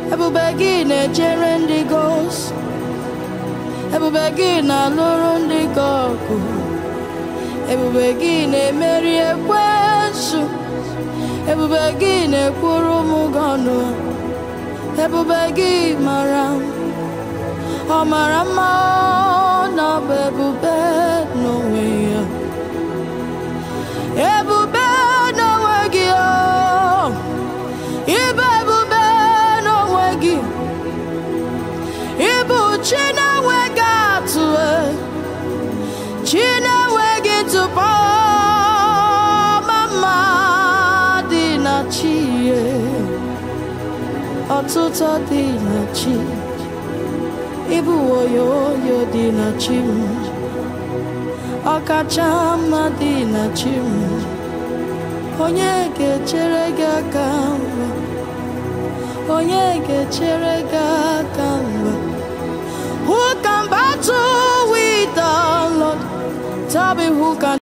ebube gị na-echere ndị gị ozi ebube gị na-alụrụ ndị gị ọgụ ebube gị na-emeri ekwensu ebube gị na-ekwuru ụmụ gị ọnụ ebube gị mara ọ mara mma na ọ bụ ebube n'onwe ya ebube n'onwe gị o ịbụ ebube n'onwe gị ịbụ chi na-enweghị atụ chi na-enweghị ntụpọ mama dị na chi ya ọtụtụ dị na chi ịbụ oyoyo dị na chi m ọkacha mma dị na chi m onye ga-echere gị aka mgbe onye ga-echere gị aka mgbe who can battle with the Lord tell me who can